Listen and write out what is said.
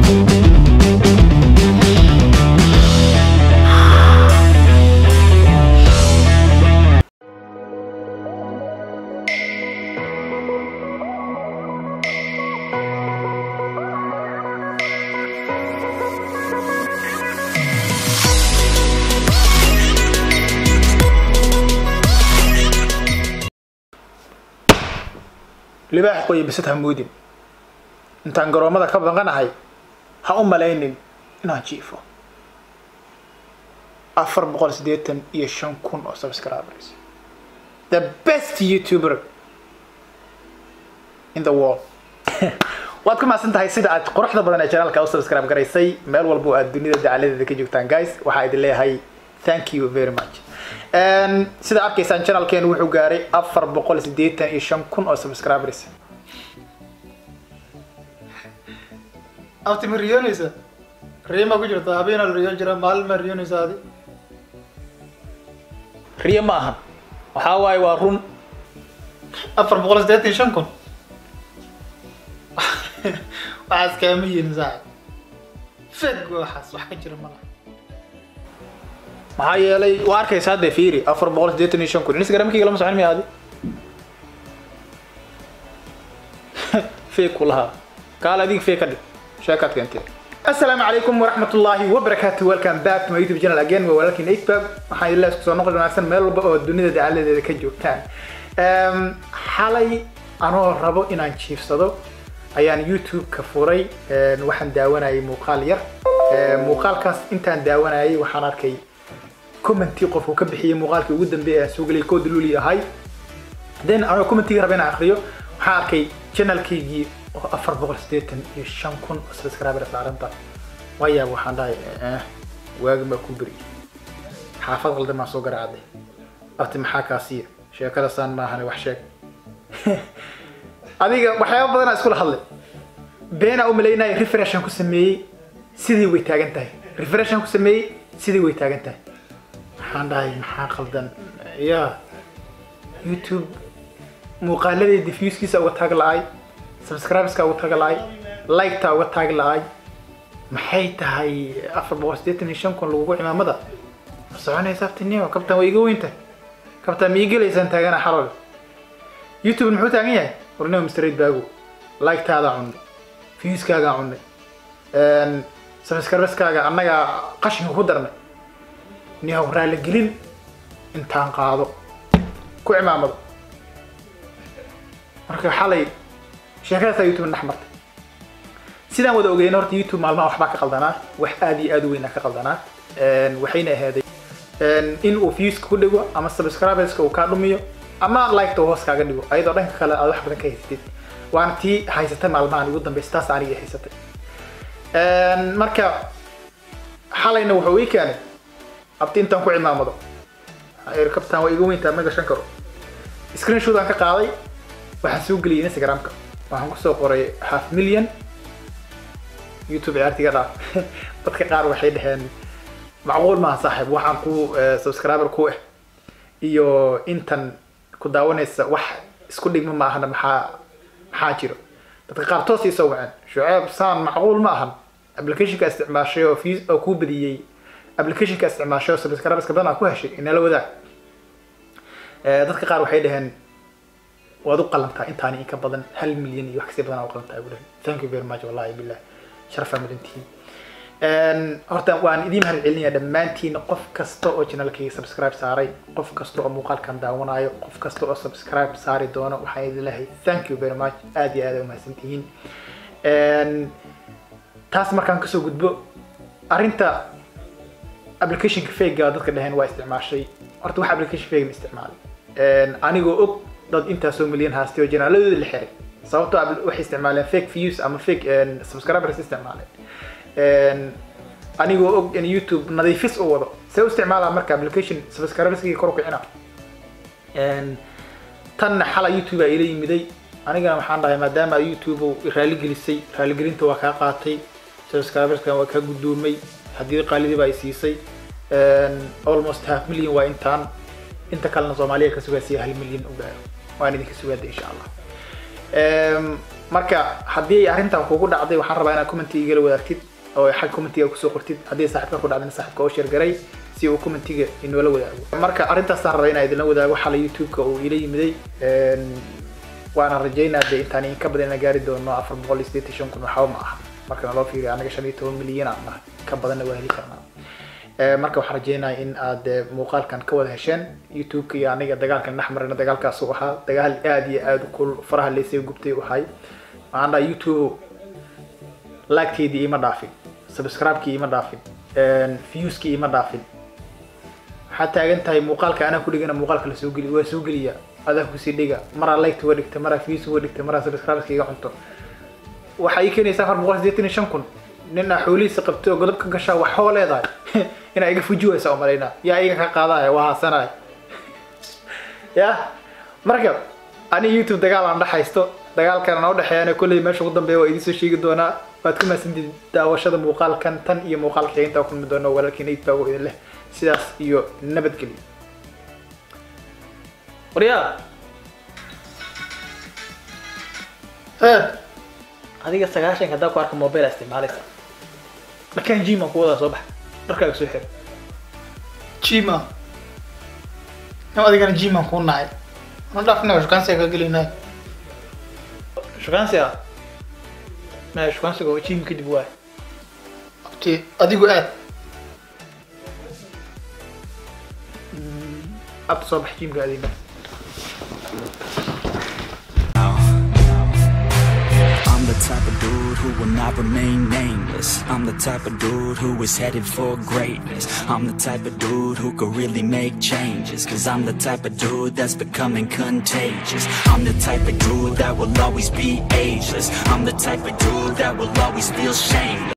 libaax qoya bisad ha moodin intaan garoomada ka baqanahay ha u malaynin inaan jiifo afar boqol siddeetan iyo shan kun oo subscribers the best youtuber in the world waad ku mahadsan tahay sida aad quruxda badan ee janaalka u subscribe garaysay meel walbo aad dunida dacaladeeda ka joogtaan guys waxaa idin leeyahay thank you very much sida arkaysaan channelkeenu wuxuu gaaray afar boqol siddeetan iyo shan kun oo subscribers abti ma riyoonaysa riima ku jirta habeena la riyoon jira maalin ma riyoonaysa adi riyo ma ahan waxaa waaye waa run afar boqol siddeetan iyo shan kun waxaas kaama yihin saaxib feg waxaas wax ka jira malaha maxaa yeelay waa arkaysa hadda fiiri afar boqol siddeetan iyo shan kun instagramkayga lama socon miya adi fake ku lahaa kaal adiga fake ka dhig sheekaad keentee السلام عليكم ورحمة الله وبركاته welcome back to my YouTube channel again waa walaalkiin Eightbab waxaan idin leeyahay soo noqon wanaagsan meel walba oo dunida dacaladeeda ka joogtaan xalay anoo rabo inaan jiifsado ayaan YouTube ka furay waxaan daawanayay muuqaal yar muuqaalkaas intaan daawanayay waxaan arkay commenti qofku ka bixiyay muuqaalkii ugu dambeeyay aan soo geliyay code luli ahay then anoo commentiga raba inaan akhriyo waxaan arkay channelkaygii oo afar boqol siddeetan iyo shan kun oo subscriber saaranta waayaab waxaan dhahay waagi baa ku beri xaafad qaldan baan soo garaacday abti maxaa kaasiya sheekada saan maahane wax sheeg adiga waxyaaba badanaa iskula hadlay beenaa u malaynaya refreshan ku sameeyey sidii way taagan tahay refreshan ku sameeyey sidii way taagan tahay waxaan dhahay maxaa qaldan ya youtube muuqaaladeeda diffusekiisa uga taag la-ay subscribeska uga taag la-ay liketa uga taag la-ay maxay tahay afar boqol siddeetan iyo shan kun lagugu cimaamada ma soconaysa aftinimo kabtaan waa iga weynta kabtaan ma ii gelaysaan taagana xalol youtube muxuu taagan yahay warnimo mstraight baago liketaada cunnay viewskaagaa cunnay subscribeskaaga annagaa qashinka ku darnay nihow raaligelin intaan qaado ku cimaamado marka xalay sheekadaasaa youtube dhex martay sidaan wada ogeyna horta youtube maalmaha waxbaa ka qaldanaa wax aad iyo aad u weynaa ka qaldanaa waxayna ahaaday in uu viewska ku dhigo ama subscriberska uu kaa dhumiyo ama liketa uu hoos kaaga dhigo ayadoo dhanka kale aad wax badan ka haysatid waana tii haysatay maalmahan ugu dambeysa taas aniga haysatay marka xalayna wuxuu ii keenay abti intaan ku cimaamado kabtaan waa iga weyntaa ma gashan karo screenshot aan ka qaaday waxaan soo geliyay instagramka waxaan kusoo qoray half million youtube ciyaartiga dhaaf dadka qaar waxay dhaheen macquul maaha saaxiib waxaan ku subscriber ku ah iyo intan ku daawanaysa wax isku dhigma ma ahana maxaa maxaa jiro dadka qaar toos ii soo waceen shuceeb saan macquul ma ahan applicationka isticmaashay oo fees oo kuu badiyey applicationka isticmaashay oo subscriberska badan aa ku heshay inala wadaag dadka qaar waxay dhaheen waad u qalantaa intaani in ka badan hal milyan iyo wax kasii badan aa u qalantaa bulan thank you very much wallahi billah sharafaa mudantihiin horta waan idiin mahad celinaya dhammaantiin qof kasta oo channelkayga subscribe saaray qof kasta oo muuqaalkan daawanayo qof kasta oo subscribe saari doono waxaan idin leeyahay thank you very much aad iyo aad ay umahadsan tihiin taas markaan kasoo gudbo arrinta applicationka fega dadka dhaheen waa isticmaashay horta wax application fega ma isticmaalay anigoo og dad intaasoo milyan haastay oo janaaladooda la xiray sababtoo waxay isticmaaleen fake views ama fake subscribers isticmaaleen anigoo og in youtube nadiifis u wado see u isticmaalaa marka application subscriberskii kor u kicina tanna xala youtube aa ila yimiday anigana waxaan dhahay maadaama youtube raaligelisay raaligelinta waa kaa qaatay subscriberskan waa kaa guddoomay haddii qaalidii baa i siisay almost half million waa intaan inta kalena soomaaliya ka sugaasiya hal milyan u gaaro waan idinka sugaada insha allah marka haddii arrintan kugu dhacday waxaan rabaa inaad commentiga igala wadaagtid oo xag commentiga kusoo qortid haddii saaxiibka ku dhacdayna saaxiibka oo sheergaray si uu commentiga inoola wadaago marka arrintaasaan rabaa inaan idinla wadaago xala youtube-ka uu ila yimiday waana rajaynaa de intaan inka badan inaan gaari doono afar boqol iyo sideetan shan kun waxba ma aha marka naloo fiiriyo anaga shan iyo toban milyan aan nahay ka badanna waa heli karnaa marka waxaan rajeynaya in aad muuqaalkan ka wada hesheen youtube-ka iyo aniga dagaalkan dhex marina dagaalkaas uu ahaa dagaal aad iyo aad kul faraha leysay gubtay u ahay waxaan dhaha youtube lagteydii ima dhaafin subscribe-kii ima dhaafin viewskii ima dhaafin waxaad taagan tahay muuqaalka anaa ku dhigana muuqaalka la soo geli waa soo geliya adaa kusii dhiga maraa liketa uga dhigta maraa views uga dhigta maraa subscribe-ka iga cunto waxaa ii keenaysa afar boqol sideetan iyo shan kun nin aa xoolihiisa qabtay oo godob ka gashaa wax hoo leedahay inaa iga fujiwaysa umalaynaa yaa iga ka qaadaya waa haasanaya ya marka ani youtube dagaal aan dhex haysto dagaalkan noo dhexeeyana kolley meesha ugu dambeeya waa idiin soo sheegi doonaa waad ku mahadsantiid daawashada muuqaalkan tan iyo muuqaalka xiga intaa kulmi doono walaalkiina idbaago idin leh sidaas iyo nabadgelyo waryaa hee adiga sagaashanka haddaa ku arka mobile aa isticmaalaysa dharkaan jim aan ku wadaa soo baxa dharkaaga soo xir jima nin adigana jimaan kuu nacay ma dhaafina shukaansiga ka gelinay shukaansiga maya shukaansiga oo jim kadib waay abti adigu aad abta soo bax jimka adiga I'm the type of dude who will not remain nameless. I'm the type of dude who is headed for greatness. I'm the type of dude who could really make changes. Cause I'm the type of dude that's becoming contagious. I'm the type of dude that will always be ageless. I'm the type of dude that will always feel shameless.